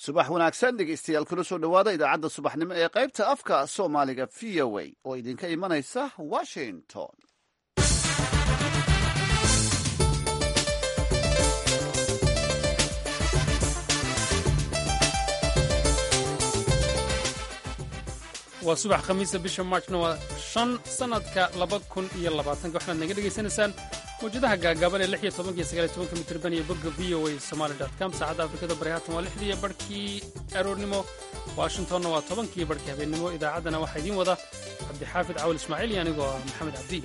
subax wanaagsan dhegeystayaal kula soo dhowaada idaacadda subaxnimo ee qaybta afka soomaaliga v o a oo idinka imanaysa washington waa subax khamiisa bisha maarchna waa shan sannadka laba kun iyo labaatanka waxaad naga dhegaysanaysaan mawjadaha gaagaaban ee lix iyo tobanka iyo sagaal iyo tobanka mitirban iyo bogga v o a somali dot com saacadda afrikada bari haatan waa lixdii iyo barhkii aroornimo washingtonna waa tobankii barhkii habeennimo idaacaddana waxaa idiin wada cabdixaafid cawal ismaaciil iyo anigoo ah maxamed cabdi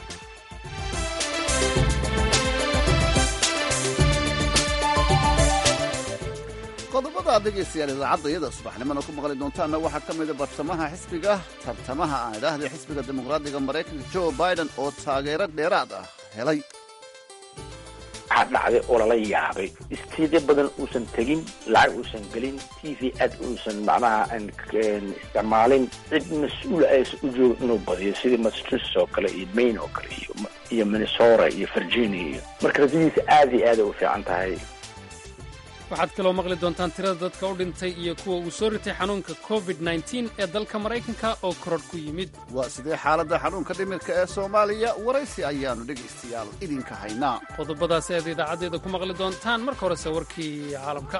qodobada aad dhegaystayaal idaacadda iyada subaxnimona ku maqli doontaanna waxaa ka mida bartamaha xisbiga tartamaha aan idhaahday xisbiga dimuqraadiga maraykanka joe biden oo taageero dheeraad ah helay waxaa dhacday oo lala yaabay istiidyo badan uusan tegin lacag uusan gelin t v ad uusan macnaha isticmaalin cid mas-uula aysan u joogin inuu badiyo sidii massachusetts oo kale iyo maine oo kale iyo minnesota iyo virginia iyo marka rajadiisa aad iyo aad ay u fiican tahay waxaad kaloo maqli doontaan tirada dadka u dhintay iyo kuwa uu soo ritay xanuunka covid nteen ee dalka maraykanka oo kororh ku yimid waa sidee xaaladda xanuunka dhimirka ee soomaaliya waraysi ayaannu dhegaystayaal idinka haynaa qodobadaasi aad idaacaddeeda ku maqli doontaan marka horese warkii caalamka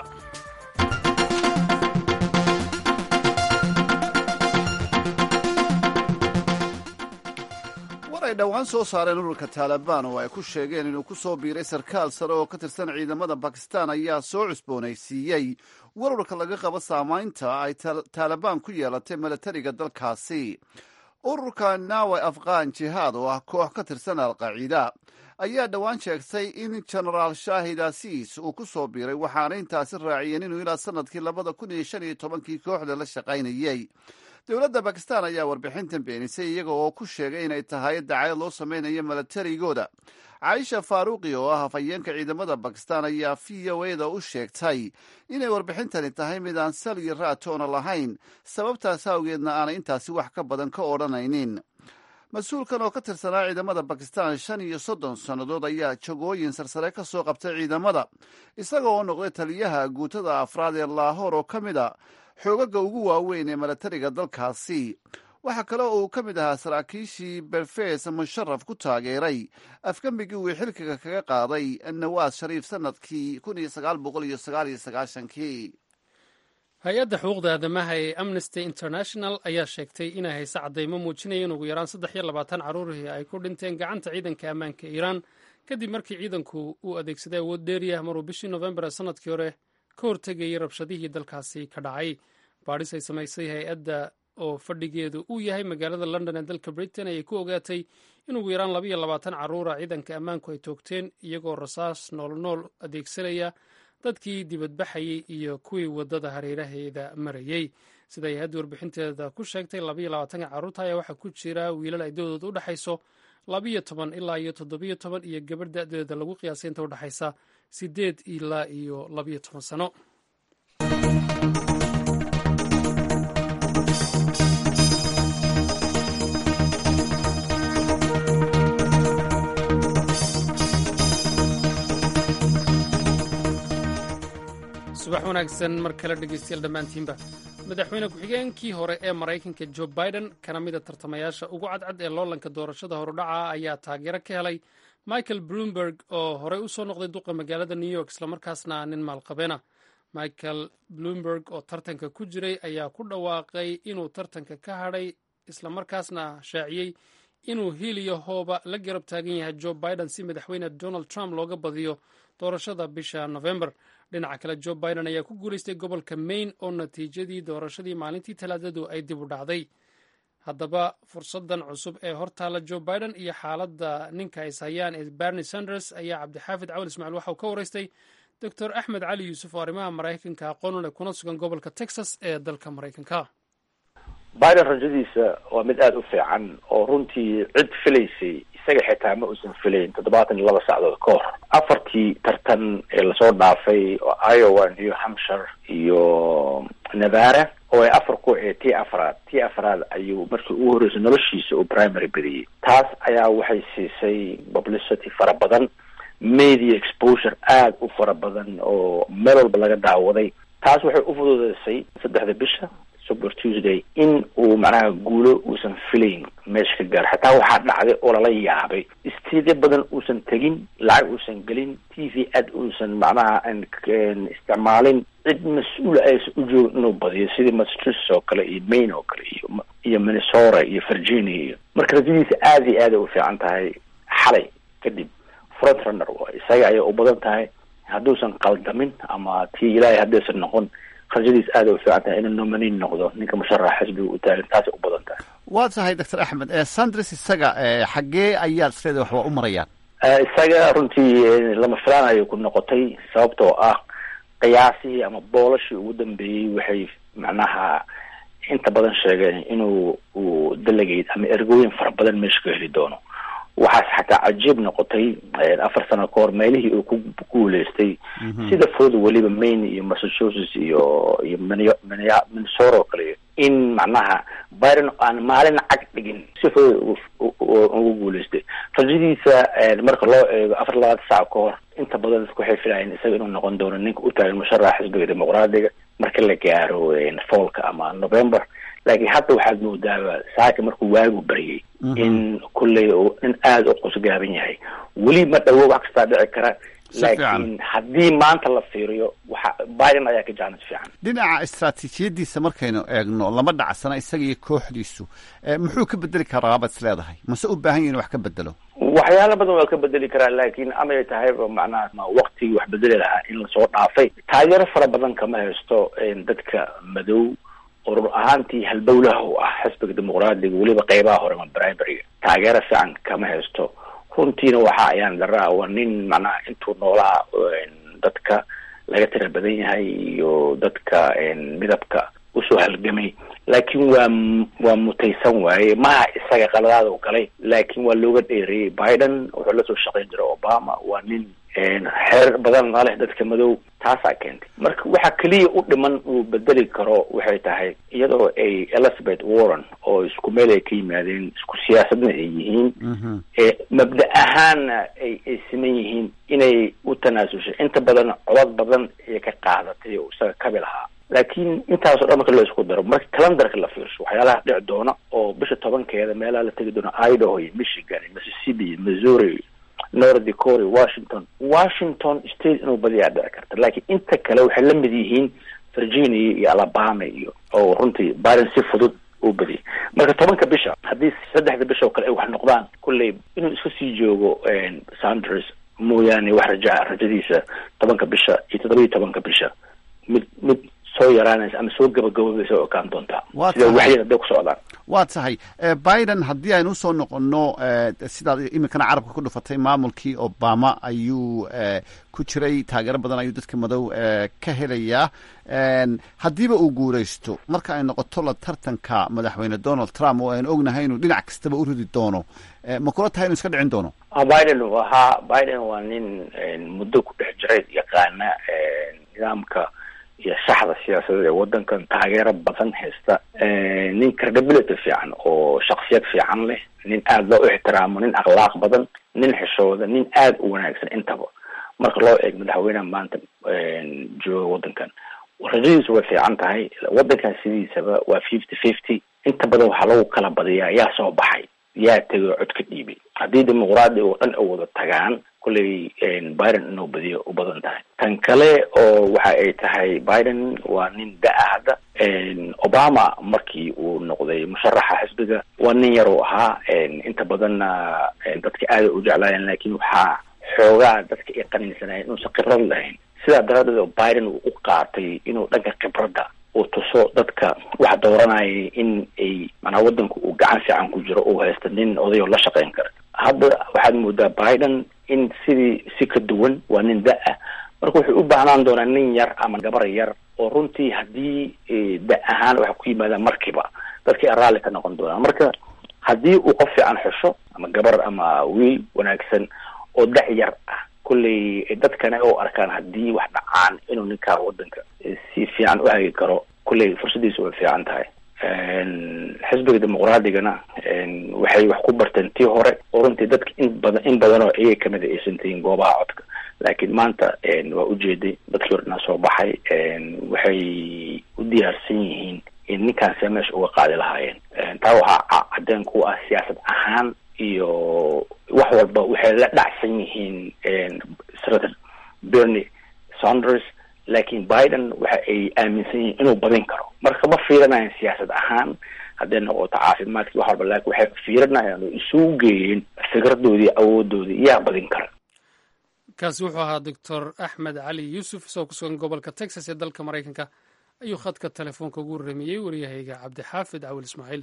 war ay dhowaan soo saareen ururka taalibaan oo ay ku sheegeen inuu ku soo biiray sarkaal sare oo ka tirsan ciidamada bakistan ayaa soo cusboonaysiiyey warwarka laga qabo saamaynta ay taalibaan ku yeelatay milatariga dalkaasi ururka nawe afghan jihaad oo ah koox ka tirsan alqaciida ayaa dhowaan sheegtay in genaraal shaahid asiis uu ku soo biiray waxaana intaasi raaciyeen inuu ilaa sanadkii labada kun iyo shan iyo tobankii kooxda la shaqaynayey dowladda bakistan ayaa warbixintan beenisay iyaga oo ku sheegay inay tahay dacayad loo samaynayo milatarigooda caaisha faaruuqi oo ah hafayeenka ciidamada bakistan ayaa v o eda u sheegtay inay warbixintani tahay mid aan sal iyo raatoona lahayn sababtaas awgeedna aanay intaasi wax ka badan ka odhanaynin mas-uulkan oo ka tirsanaa ciidamada bakistan shan iyo soddon sannadood ayaa jagooyin sarsare ka soo qabtay ciidamada isaga oo noqday taliyaha guutada afraad ee laahoor oo ka mid a xoogaga ugu waaweyn ee milatariga dalkaasi waxaa kale oo uu ka mid ahaa saraakiishii berfes musharaf ku taageeray afgembigii uu xilkiga kaga qaaday nawaas shariif sanadkii kun iyo sagaal boqol iyo sagaal iyo sagaashankii hay-adda xuquuqda aadamaha ee amnesty international ayaa sheegtay inay hayse caddaymo muujinaya in ugu yaraan saddex iyo labaatan carruurihii ay ku dhinteen gacanta ciidanka ammaanka iiraan kadib markii ciidanku uu adeegsaday awood dheeriyah maruu bishii nofembar ee sanadkii hore ka hortegayay rabshadihii dalkaasi ka dhacay baadhis ay samaysay hay-adda oo fadhigeedu uu yahay magaalada london ee dalka britain ayay ku ogaatay in ugu yaraan labaiyo labaatan carruura ciidanka ammaanku ay toogteen iyagoo rasaas noolnool adeegsanaya dadkii dibadbaxayey iyo kuwii waddada hareeraheeda marayey sida hay-adda warbixinteeda ku sheegtay labaiyo labaatanka carruurta ayaa waxaa ku jira wiilal ay da'dooda u dhexayso labiyo toban ilaa iyo toddobiyo toban iyo gabarh da'deeda lagu qiyaasay inta u dhexaysa siddeed ilaa iyo labiyo toban sano subax wanaagsan mar kale dhegeystayaal dhammaantiinba madaxweyne ku-xigeenkii hore ee maraykanka joe biden kana mida tartamayaasha ugu cadcad ee loolanka doorashada horudhaca ayaa taageero ka helay michael bloomberg oo horey u soo noqday duqa magaalada new york islamarkaasna nin maalqabeena michael bloomberg oo tartanka ku jiray ayaa ku dhawaaqay inuu tartanka ka hadhay islamarkaasna shaaciyey inuu hiiliyo hooba la garab taagan yahay joe biden si madaxweyne donald trump looga badiyo doorashada bisha november dhinaca kale joe biden ayaa ku guulaystay gobolka maine oo natiijadii doorashadii maalintii talaadadu ay dib u dhacday haddaba fursadan cusub ee hortaala joe biden iyo xaaladda ninka is hayaan ee bernie sanders ayaa cabdixaafid cawal ismaaciil waxa uu ka waraystay doctor axmed cali yuusuf oo arrimaha maraykanka aqoon leh kuna sugan gobolka texas ee dalka maraykanka biden rajadiisa waa mid aada u fiican oo runtii cid filaysay isaga xitaa ma uusan filayn toddobaatan iyo laba sacdood ka hor afartii tartan ee lasoo dhaafay oo iowa new hampshire iyo nevada oo ay afar ku ee tii afraad tii afraad ayuu markii ugu horreysay noloshiisa uu primary badiyey taas ayaa waxay siisay publicity fara badan media exposure aada u fara badan oo meel walba laga daawaday taas waxay u fududeysay saddexda bisha super tuesday in uu macnaha guulo uusan filayn meesha ka gaaro xataa waxaa dhacday oo lala yaabay istiidyo badan uusan tegin lacag uusan gelin t v ad uusan macnaha isticmaalin cid mas-uula aysan u joogin inuu badiyo sidii massachusetts oo kale iyo maine oo kale iyo iyo minnesota iyo virginia iyo marka rajadiisa aada iyo aada u fiican tahay xalay kadib front runner waay isaga ayay u badan tahay hadduusan qaldamin ama tii ilaahay haddaysan noqon rajadiis aada u fiican tahay inuu nominayn noqdo ninka musharaxa xisbiga u taagan taasay u badan tahay waa tahay doctor axmed sanders isaga xaggee ayaad isleedahay wax waa u marayaan isaga runtii lama filaanayo ku noqotay sababtoo ah qiyaasihii ama boolashii ugu dambeeyey waxay macnaha inta badan sheegeen inuu uu delegate ama ergooyin fara badan meesha ka heli doono waxaas xataa cajiib noqotay afar sano ka hor meelihii uu ku guuleystay sida fudud weliba maine iyo massachusetts iyo iyo minnesota oo kale in macnaha biden aan maalin cag dhigin si fudud ugu guuleystay rajadiisa marka loo eego afar labaatan saac ka hor inta badan dadku waxay filayeen isaga inuu noqon doono ninka u taagan musharaxa xisbiga dimuqraadiga marka la gaaro fallka ama november laakiin hadda waxaad moodaaba saaka markuu waagu baryay in kulley nin aada u qusgaaban yahay weli ma dhawo wax kastaa dhici kara laakiin haddii maanta la fiiriyo waxa biden ayaa ka jaanis fiican dhinaca istraatiijiyadiisa markaynu eegno lama dhacsana isaga iyo kooxdiisu muxuu ka bedeli karaa baad is leedahay mase u baahan yahi inu wax ka bedelo waxyaala badan waa ka bedeli karaa laakiin amay tahayba macnaha waktigii wax bedeli lahaa in lasoo dhaafay taageero fara badan kama haysto dadka madow urur ahaantii halbowlaha u ah xisbiga dimuqraadiga weliba qeybaha hore ma brimaryga taageero fiican kama haysto runtiina waxa ayaan daraa waa nin macnaha intuu noolaha dadka laga tira badan yahay iyo dadka midabka usoo halgamay laakiin waa waa mutaysan waaye maha isaga qaladaada u galay laakiin waa looga dheereeyey biden wuxuu lasoo shaqayn jiray obama waa nin xeer badan na leh dadka madow taasaa keentay marka waxa keliya u dhiman uu bedeli karo waxay tahay iyadoo ay elizabeth warren oo isku meel ay ka yimaadeen isku siyaasadna ay yihiin mabda ahaanna ay ay siman yihiin inay u tanaasushay inta badan codad badan ayay ka qaadatay oo isaga kabi lahaa laakiin intaasoo dhan marka la isku daro marka calendarka la fiirsho waxyaalaha dhici doona oo bisha tobankeeda meelaha la tegi doono idaho iyo michigan iyo mississippi iyo missouri north dakota washington washington state inuu badiyaa dhici karta laakiin inta kale waxay la mid yihiin virginia iyo alabama iyo oo runtii biden si fudud uu badiyay marka tobanka bisha haddii saddexda bisha oo kale ay wax noqdaan kulley inuu iska sii joogo sanders mooyaane wax rajaa rajadiisa tobanka bisha iyo toddoba iyo tobanka bisha mid mid soo yaraanaysa ama soo gabagaboobeysa oo ekaan doontaa sida waxyada haday ku socdaan waa tahay biden haddii aynu usoo noqono sidaad iminkana carabka ku dhufatay maamulkii obama ayuu ku jiray taageero badan ayuu dadka madow ka helayaa haddiiba uu guuraysto marka ay noqoto la tartanka madaxweyne donald trump oo aynu ognahay inuu dhinac kastaba u ridi doono ma kula tahay inu iska dhicin doono biden ha biden waa nin muddo ku dhex jiray yaqaana nidaamka iyo shaxda siyaasadeed ee waddankan taageero badan haysta nin credibility fiican oo shaksiyad fiican leh nin aada loo ixtiraamo nin akhlaaq badan nin xishooda nin aada u wanaagsan intaba marka loo eeg madaxweyneha maanta jooga waddankan rajadiisu way fiican tahay waddankan sidiisaba waa fifty fifty inta badan waxaa lagu kala badiyaa yaa soo baxay yaa tegay cod ka dhiibay haddii dimuqraadi oo dhan ay wada tagaan kulley biden inuu badiyo u badan tahay tan kale oo waxa ay tahay biden waa nin da-a hadda obama markii uu noqday musharaxa xisbiga waa nin yar uu ahaa inta badanna dadka aada u jeclaayeen laakiin waxaa xoogaa dadka ay qaniinsanayeen inuusan khibrad lahayn sidaa daraaddeed oo biden uu u qaatay inuu dhanka khibradda uu tuso dadka wax dooranayay in ay manaa waddanku uu gacan fiican ku jiro uu haysta nin odayoo la shaqayn kara hadda waxaad moodaa biden in sidii si ka duwan waa nin da-ah marka wuxuu u baahnaan doonaa nin yar ama gabar yar oo runtii haddii da ahaan waxa ku yimaadaan markiiba dadkii raalli ka noqon doonaan marka haddii uu qof fiican xusho ama gabar ama wiil wanaagsan oo da- yar ah kulley dadkana u arkaan haddii wax dhacaan inuu ninkaa waddanka si fiican u hagi karo kulley fursadiisu way fiican tahay xisbiga dimuqraadigana waxay wax ku barteen tii hore oo runtii dadka in badan in badan oo iyaga kamid a aysan tahin goobaha codka laakiin maanta waa ujeeday dadkii ordinaa soo baxay waxay u diyaarsan yihiin in ninkaanse meesha uga qaadi lahaayeen taa waxaa cadeen ku ah siyaasad ahaan iyo wax walba waxay la dhacsan yihiin senator bernie saunders laakiin biden waxa ay aaminsan yihiin inuu badin karo marka ma fiirinayan siyaasad ahaan hadday noqoto caafimaadkii wax walba laakiin waxay fiirinayaan oo isugu geeyeen fikradoodii awoodoodii yaa badin kara kaasi wuxuu ahaa doctor axmed cali yuusuf isagoo ku sugan gobolka texas ee dalka maraykanka ayuu khadka telefoonka ugu warramiyey waryahayga cabdixaafid cawil ismaaciil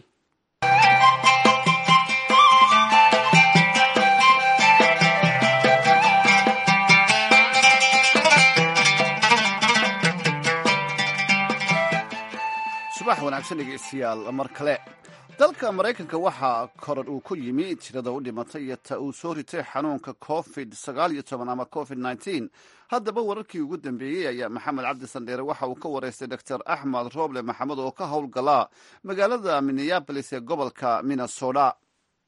subax wanaagsan dhegeystayaal mar kale dalka maraykanka waxaa korar uu ku yimi tirada u dhimatay iyo ta uu soo ritay xanuunka covid sagaal iyo toban ama covid nneteen haddaba wararkii ugu dambeeyey ayaa maxamed cabdi sandheere waxa uu ka wareystay doctor axmed rooble maxamed oo ka howlgalaa magaalada minneabolis ee gobolka minnesota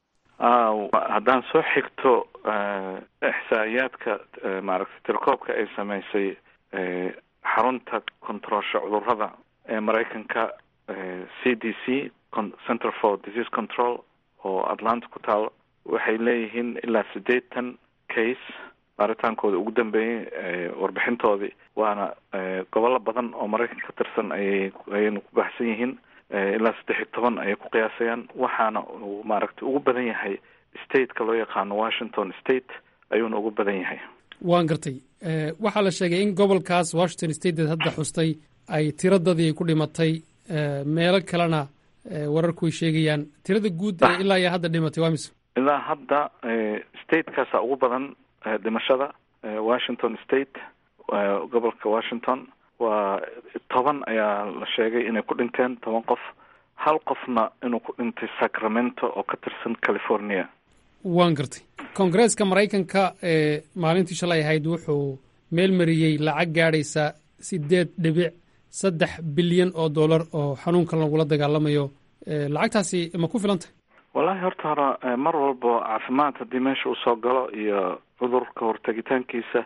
haddaan soo xigto ixsaa'iyaadka maaragtay tirkoobka ay samaysay xarunta kontaroolsha cudurada ee maraykanka c d c center for disease control oo atlanta ku taal waxay leeyihiin ilaa siddeetan case baaritaankooda ugu dambeeyey warbixintoodii waana gobollo badan oo maraykanka ka tirsan ayay ayayna ku baxsan yihiin ilaa saddex iyo toban ayay ku qiyaasayaan waxaana uu maaragtay ugu badan yahay stateka loo yaqaano washington state ayuuna ugu badan yahay waan gartay waxaa la sheegay in gobolkaas washington stateed hadda xustay ay tiradadii ku dhimatay meelo kalena wararku way sheegayaan tirada guud ee ilaa iyo hadda dhimatay waa mise ilaa hadda statekaasa ugu badan dhimashada washington state gobolka washington waa toban ayaa la sheegay inay ku dhinteen toban qof hal qofna inuu ku dhintay sacramento oo ka tirsan california waan gartay koongareeska maraykanka ee maalintii shalay ahayd wuxuu meel mariyey lacag gaadhaysa sideed dhibic saddex bilyan oo dollar oo xanuunkan lagula dagaalamayo lacagtaasi ma ku filantah wallahi horta hore mar walbo caafimaad haddii meesha uu soo galo iyo cudurka hortegitaankiisa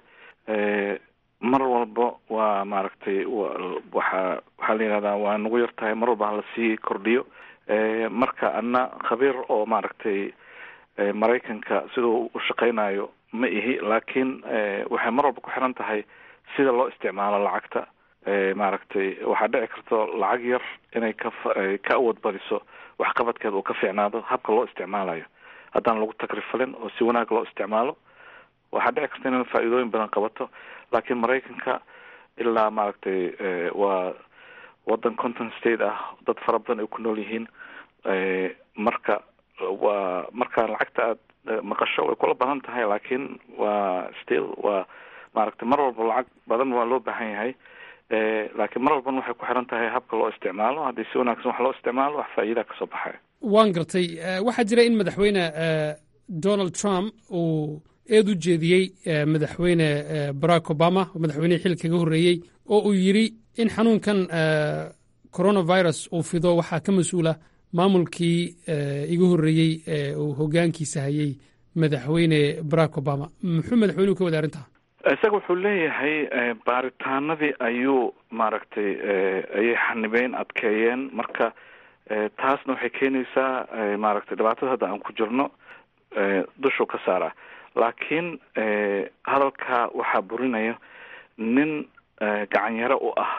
mar walba waa maaragtay waxaa waxaa la yihahdaa waa nagu yar tahay mar walba halasii kordhiyo marka ana khabiir oo maaragtay maraykanka siduu u shaqaynayo ma ihi laakiin waxay mar walba ku xiran tahay sida loo isticmaalo lacagta maaragtay waxaa dhici karto lacag yar inay ka ka awood badiso waxqabadkeeda uu ka fiicnaado habka loo isticmaalayo haddaan lagu takrifalin oo si wanaag loo isticmaalo waxaa dhici karta inay faa'iidooyin badan qabato laakiin maraykanka ilaa maaragtay waa waddan conton state ah dad fara badan ay ku nool yihiin marka waa marka lacagta aad maqasho way kula badan tahay laakiin waa still waa maaragtay mar walba lacag badan waa loo baahan yahay laakiin mar walbana waxay ku xiran tahay habka loo isticmaalo haddii si wanaagsan wax loo isticmaalo wax faa'iidaa kasoo baxaya waan gartay waxaa jira in madaxweyne donald trump uu eed u jeediyey madaxweyne barack obama madaxweynihii xil kaga horreeyey oo uu yidhi in xanuunkan coronavirus uu fido waxaa ka mas-uula maamulkii iga horreeyey ee uu hoggaankiisa hayey madaxweyne barack obama muxuu madaxweynuhu ka wada arrintaa isaga wuxuu leeyahay baaritaanadii ayuu maaragtay ayay xanibeen adkeeyeen marka taasna waxay keenaysaa maaragtay dhibaatada hadda aan ku jirno dushuu ka saaraa laakiin hadalka waxaa burinaya nin gacanyaro u ah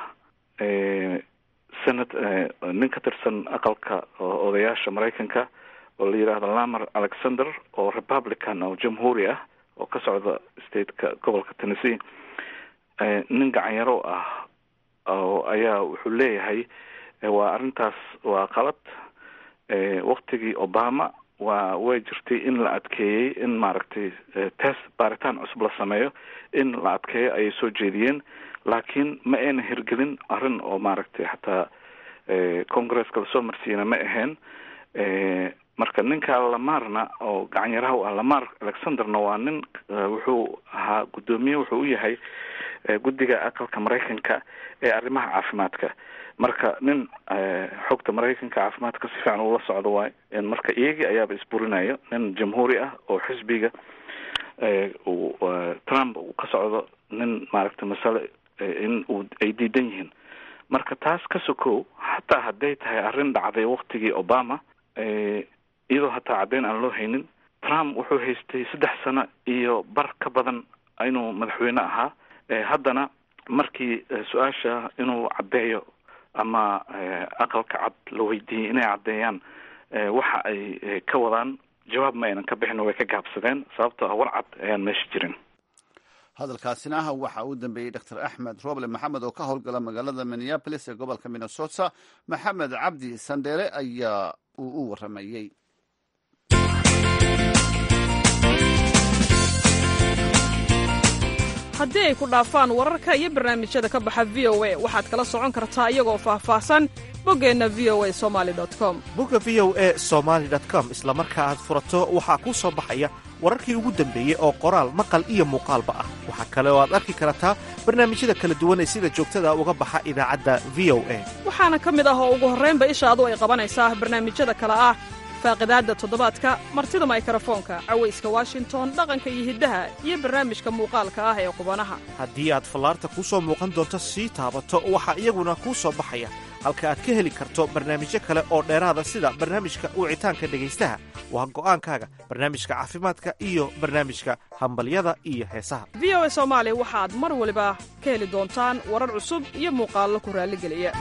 senat nin ka tirsan aqalka odayaasha maraykanka oo la yidhaahdo lamer alexander oo republican oo jamhuuri ah oo ka socda stateka gobolka tennessee nin gacanyaro ah oo ayaa wuxuu leeyahay waa arrintaas waa qalad waktigii obama waa way jirtay in la adkeeyey in maaragtay test baaritaan cusub la sameeyo in la adkeeyo ayay soo jeediyeen laakiin ma ayna hirgelin arrin oo maaragtay xataa congresska lasoo marsiiyana ma ahayn marka ninka lamarna oo gacanyaraha u ah lamar alexanderna waa nin wuxuu ahaa guddoomiye wuxuu u yahay guddiga aqalka maraykanka ee arrimaha caafimaadka marka nin xogta maraykanka caafimaadka si fiican ula socdo waay marka iyagii ayaaba isburinayo nin jamhuuri ah oo xisbiga uu trump uu ka socdo nin maaragtay masale in uu ay diidan yihiin marka taas ka sokow hataa hadday tahay arrin dhacday waktigii obama iyadoo hataa caddeyn aan loo haynin trump wuxuu haystay saddex sano iyo bar ka badan inuu madaxweyne ahaa haddana markii su-aasha inuu caddeeyo ama aqalka cad la weydiiyey inay caddeeyaan waxa ay ka wadaan jawaab ma aynan ka bixin way ka gaabsadeen sababtoo ah war cad ayaan meesha jirin hadalkaasina ah waxa uu dambeeyey dr axmed roble maxamed oo ka howlgala magaalada minneabolis ee gobolka minnesota maxamed cabdi sandheere ayaa uu u waramayey haddii ay ku dhaafaan wararka iyo barnaamijyada ka baxa v o a waxaad kala socon kartaa iyagoo faahfaahsan boggeenna v o a somali com bogga v o e somaali com isla marka aad furato waxaa kuu soo baxaya wararkii ugu dambeeyey oo qoraal maqal iyo muuqaalba ah waxaa kale oo aad arki kartaa barnaamijyada kala duwan ee sida joogtada uga baxa idaacadda v o a waxaana ka mid ah oo ugu horraynba ishaadu ay qabanaysaa barnaamijyada kale ah faaqidaadda toddobaadka martida maykarafoonka cawayska washington dhaqanka iyo hiddaha iyo barnaamijka muuqaalka ah ee qubanaha haddii aad fallaarta kuu soo muuqan doonto sii taabato waxaa iyaguna kuu soo baxaya halka aad ka heli karto barnaamijyo kale oo dheeraada sida barnaamijka wicitaanka dhegaystaha waa go'aankaaga barnaamijka caafimaadka iyo barnaamijka hambalyada iyo heesaha v o a soomaali waxaad mar waliba ka heli doontaan warar cusub iyo muuqaallo ku raalligeliya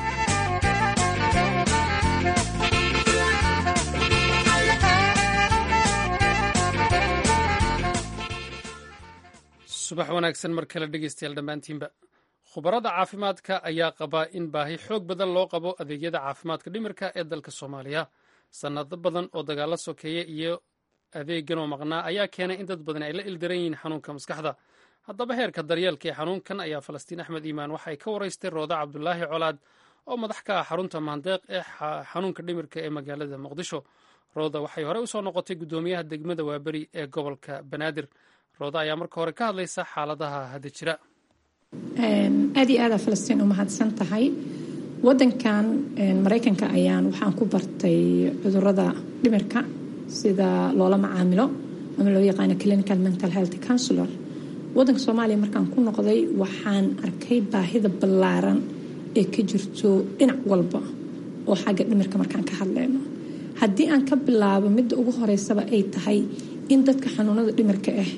subax wanaagsan mar kale dhegeystayaal dhammaantiinba khubarada caafimaadka ayaa qabaa in baahi xoog badan loo qabo adeegyada caafimaadka dhimirka ee dalka soomaaliya sannado badan oo dagaalo sokeeye iyo adeegan oo maqnaa ayaa keenay in dad badan ay la ildaran yihiin xanuunka maskaxda haddaba heerka daryeelka ee xanuunkan ayaa falastiin axmed iimaan waxa ay ka waraystay rooda cabdulaahi colaad oo madax ka ah xarunta maandeeq ee xanuunka dhimirka ee magaalada muqdisho rooda waxay horey usoo noqotay guddoomiyaha degmada waaberi ee gobolka banaadir rooda ayaa marka hore ka hadlaysa xaaladaha hadda jira aad iyo aada falastiin u mahadsan tahay wadankan maraykanka ayaan waxaan ku bartay cudurada dhimirka sida loola macaamilo ama loo yaqaano clinical mental health counselor wadanka soomaaliya markaan ku noqday waxaan arkay baahida ballaaran ee ka jirto dhinac walba oo xagga dhimirka markaan ka hadleyno haddii aan ka bilaabo midda ugu horeysaba ay tahay in dadka xanuunada dhimirka ah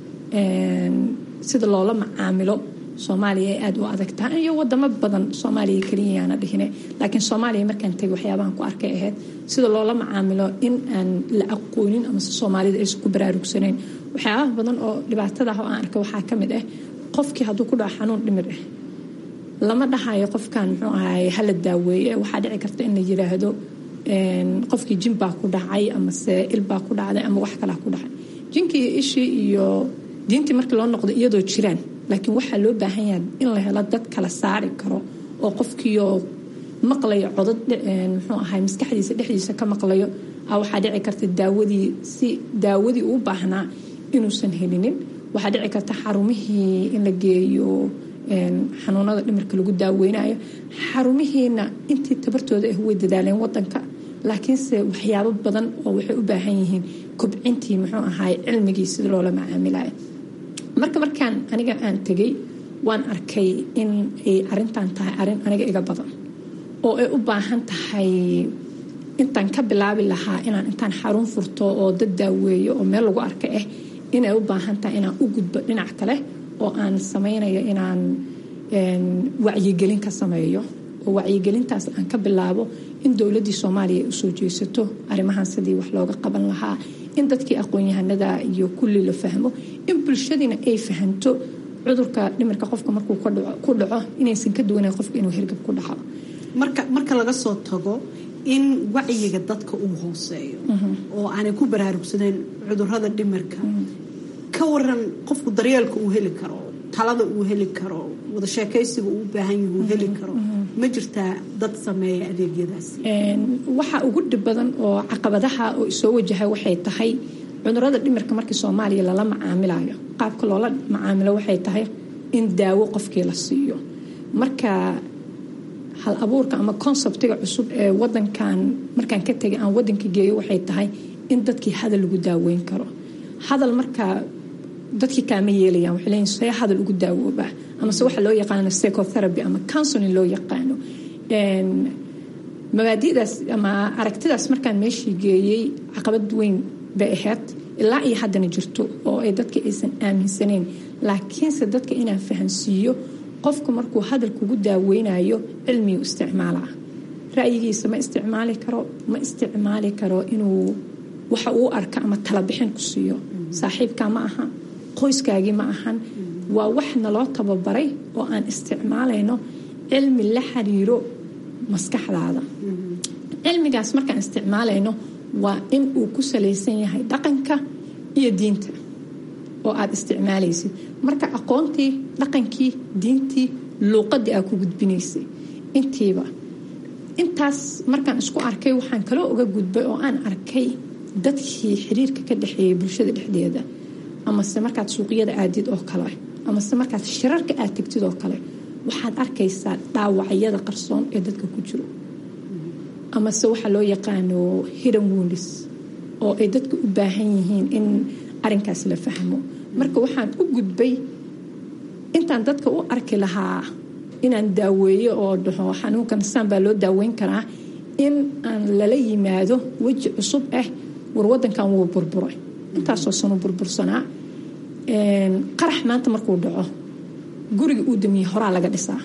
sida loola macaamilo soomaaliya ay aada u adag tahay iyo wadamo badan soomaaliya keliyayaana dhihine laakiin soomaaliya markaan tegay waxyaabahan ku arkay ahayd sida loola macaamilo in aan la aqoonin amase soomaalida aysan ku baraarugsanayn waxyaabaha badan oo dhibaatada ah oo aan arkay waxaa ka mid ah qofkii hadduu ku dhaco xanuun dhimir ah lama dhahayo qofkan muxuu ahaay hala daaweeye waxaa dhici karta in la yiraahdo qofkii jin baa ku dhacay amase il baa ku dhacday ama wax kalaa ku dhacay jinkii iyo ishii iyo diintii markii loo noqdo iyadoo jiraan laakiin waxaa loo baahan yahay in la helo dad kala saari karo oo qofkiioo maqlayo codad muxuu ahay maskaxdiisa dhexdiisa ka maqlayo waxaa dhici karta daawadii si daawadii uu baahnaa inuusan helinin waxaa dhici karta xarumihii in la geeyo xanuunada dhimirka lagu daaweynayo xarumihiina intii tabartooda ah way dadaaleen wadanka laakiinse waxyaabo badan oo waxay u baahan yihiin kobcintii muxuu ahaay cilmigii sida loola macaamilayo marka markaan aniga aan tegay waan arkay in ay arintan tahay arin aniga iga badan oo ay u baahan tahay intaan ka bilaabi lahaa inaan intaan xarun furto oo dad daaweeyo oo meel lagu arka ah inay u baahan tahay inaan u gudbo dhinac kale oo aan samaynayo inaan wacyigelin ka sameeyo oo wacyigelintaas aan ka bilaabo in dowladii soomaaliya ay usoo jeesato arrimahan sidii wax looga qaban lahaa in dadkii aqoon-yahanada iyo kulli la fahmo in bulshadiina ay fahanto cudurka dhimirka qofka markuu ku dhaco inaysan ka duwanayn qofka inuu hirgab ku dhaco marka marka laga soo tago in wacyiga dadka uu hooseeyo oo aanay ku baraarugsadeen cudurada dhimirka ka waran qofku daryeelka uu heli karo talada uu heli karo wada sheekaysiga uu u baahan yahi uu heli karo ma jirtaa dad sameeya adeegyadaasi waxa ugu dhib badan oo caqabadaha oo soo wajahay waxay tahay cudurada dhimirka markii soomaaliya lala macaamilayo qaabka loola macaamilo waxay tahay in daawo qofkii la siiyo marka hal abuurka ama konseptiga cusub ee wadankan markaan ka tegay aan wadanka geeyo waxay tahay in dadkii hadal lagu daaweyn karo hadal markaa dadkii kaama yeelayaan waxay leeyihin see hadal ugu daawoobaa amase waxa loo yaqaano psychotherapy ama counseling loo yaqaano mabaadi'daas ama aragtidaas markaan meeshii geeyey caqabad weyn bay ahayd ilaa iyo haddana jirto oo ay dadka aysan aaminsaneyn laakiinse dadka inaan fahansiiyo qofku markuu hadal kugu daaweynayo cilmigu isticmaalaa ra'yigiisa ma isticmaali karo ma isticmaali karo inuu waxa uu arka ama talabixin ku siiyo saaxiibkaa ma aha qoyskaagii ma ahan waa wax naloo tababaray oo aan isticmaalayno cilmi la xiriiro maskaxdaada cilmigaas markaan isticmaalayno waa in uu ku salaysan yahay dhaqanka iyo diinta oo aada isticmaalaysid marka aqoontii dhaqankii diintii luuqadii aa ku gudbinaysay intiiba intaas markaan isku arkay waxaan kaloo uga gudbay oo aan arkay dadkii xiriirka ka dhexeeyay bulshada dhexdeeda amase markaad suuqyada aadid oo kale amase markaad shirarka aad tegtid oo kale waxaad arkaysaa dhaawacyada qarsoon ee dadka ku jiro amase waxaa loo yaqaano hidden wounds oo ay dadka u baahan yihiin in arinkaas la fahmo marka waxaan u gudbay intaan dadka u arki lahaa inaan daaweeyo oo dhaho xanuunkan saan baa loo daaweyn karaa in aan lala yimaado weji cusub ah war wadankan wuu burburay intaasoo sanu burbursanaa qarax maanta markuu dhaco guriga uu damiyey horaa laga dhisaa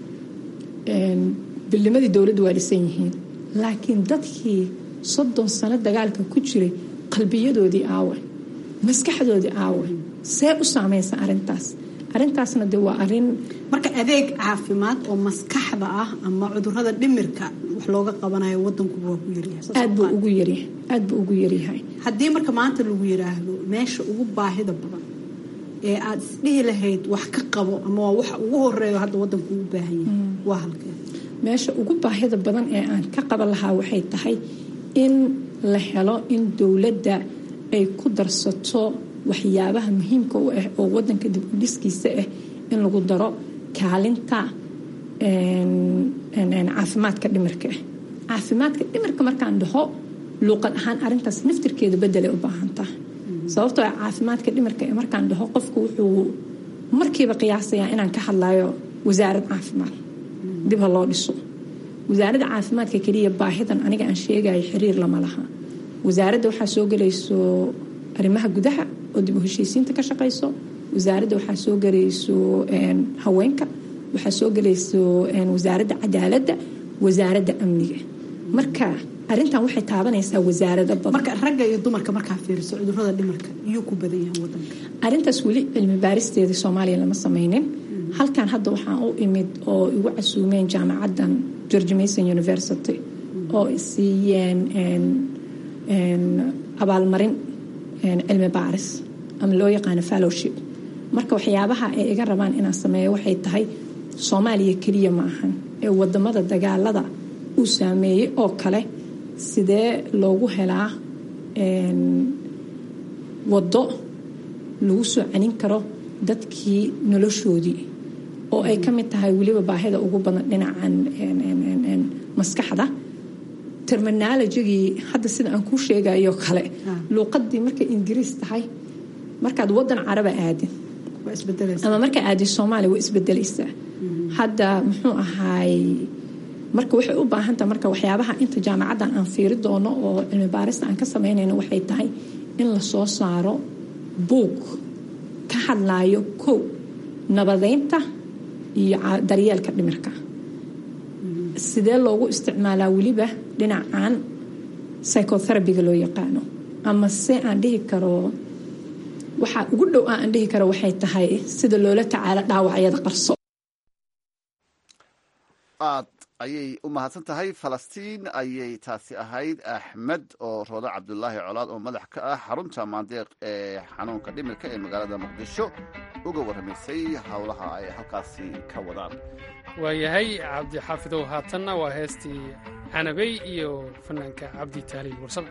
bilnimadii dowladda waa dhisan yihiin laakiin dadkii soddon sano dagaalka ku jiray qalbiyadoodii aawe maskaxdoodii aawe see u saamaysa arintaas arintaasna de waa arin marka adeeg caafimaad oo maskaxda ah ama cudurada dhimirka wax looga qabanayo wadankuba waa ku yaryahayaad buu ugu yaryahay aada buu ugu yaryahay haddii marka maanta lagu yiraahdo meesha ugu baahida badan ee aada isdhihi lahayd wax ka qabo ama waa waxa ugu horeeyo hadda wadanku u baahan yahay waa halkee meesha ugu baahida badan ee aan ka qaban lahaa waxay tahay in la helo in dowladda ay ku darsato waxyaabaha muhiimka u ah oo wadanka dib u dhiskiisa ah in lagu daro kaalinta caafimaadka dhimirka ah caafimaadka dhimirka markaan dhaho luuqad ahaan arintaas naftirkeeda bedelay u baahantaa sababtoo caafimaadka dhimirka ee markaan dhaho qofku wuxuu markiiba qiyaasayaa inaan ka hadlayo wasaarad caafimaad dib ha loo dhiso wasaaradda caafimaadka keliya baahidan aniga aan sheegayo xiriir lama laha wasaaradda waxaa soo gelayso arrimaha gudaha oo dib u heshiisiinta ka shaqayso wasaaradda waxaa soo gelayso haweenka waxaa soo gelayso wasaaradda cadaaladda wasaaradda amniga marka arintan waxay taabanaysaa wasaarado badan marka ragga iyo dumarka markaa fiiriso cudurada dhimarka iyuu ku badan yahay wadanka arintaas weli cilmi baaristeedii soomaaliya lama sameynin halkan hadda waxaan u imid oo igu casuumeen jaamacaddan george mason university oo isiiyeen abaalmarin cilmi baaris ama loo yaqaano fallowship marka waxyaabaha ay iga rabaan inaan sameeyo waxay tahay soomaaliya keliya ma ahan ee wadamada dagaalada uu saameeyey oo kale sidee loogu helaa waddo lagu soo celin karo dadkii noloshoodii oo ay ka mid tahay weliba baahida ugu badan dhinacan maskaxda terminologigii hadda sida aan kuu sheegayo kale luuqadii markay ingiriis tahay markaad wadan caraba aadin ama markaa aadin soomaaliya waa isbedelaysaa hadda muxuu ahaay marka waxay u baahantaha marka waxyaabaha inta jaamacaddan aan fiiri doono oo cilmi baarista aan ka samaynayno waxay tahay in la soo saaro buug ka hadlaayo kow nabadeynta iyo daryeelka dhimirka sidee loogu isticmaalaa weliba dhinacan psychotherabiga loo yaqaano ama se aan dhihi karo waxaa ugu dhow aan dhihi karo waxay tahay sida loola tacaalo dhaawacyada qarso aad ayay u mahadsan tahay falastiin ayay taasi ahayd axmed oo roodo cabdulaahi colaad oo madax ka ah xarunta maandeeq ee xanuunka dhimirka ee magaalada muqdisho uga warramaysay howlaha ay halkaasi ka wadaan waayahay cabdi xaafidow haatanna waa heestii canabey iyo fanaanka cabdi taaliil warsame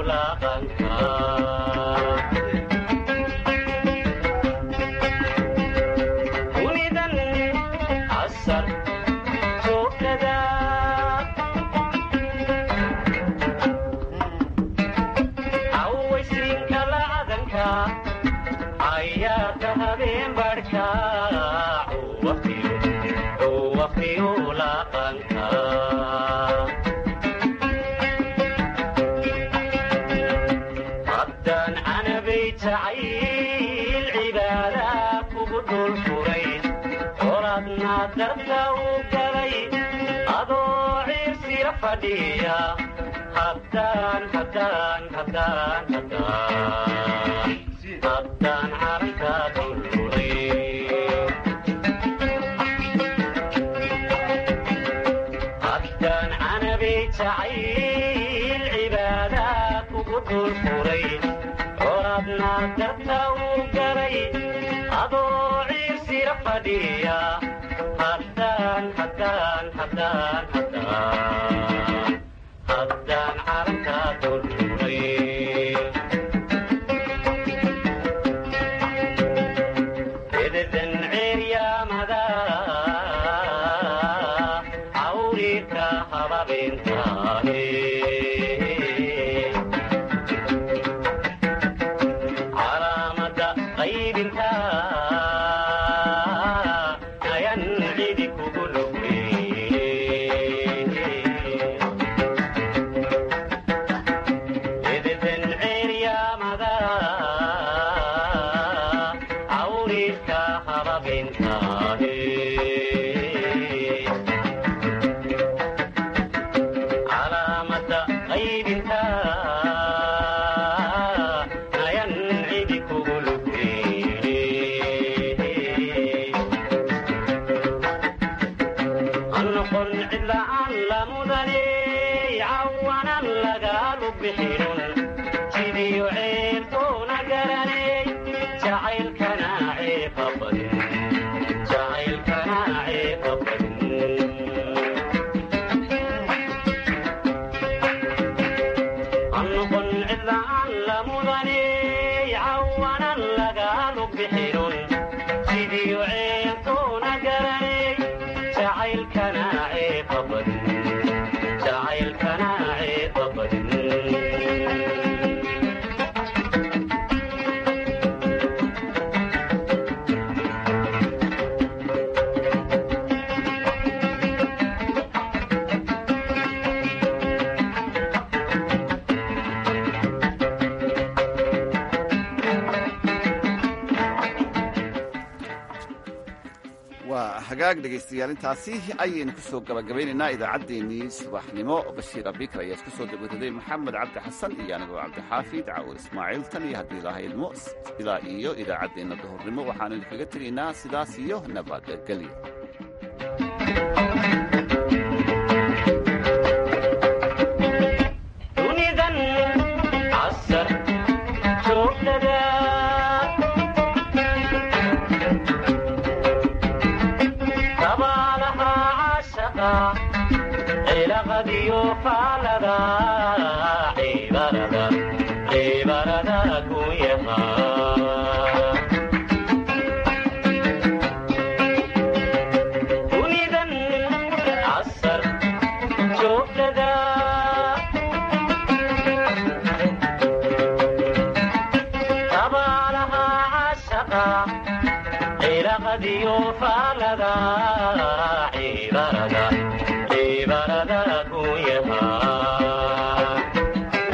hagaag dhegaystayaal intaasi ayaynu ku soo gabagabaynaynaa idaacaddeenii subaxnimo bashiir abikar ayaa isku soo dabataday maxamed cabdi xasan iyo anigoo cabdixaafid caawur ismaaciil tan iyo haddii ilaha ilmo ilaa iyo idaacaddeenna duhurnimo waxaanu idinkaga tegaynaa sidaas iyo nabadgelyo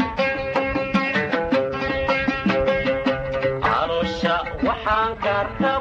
waxaan karta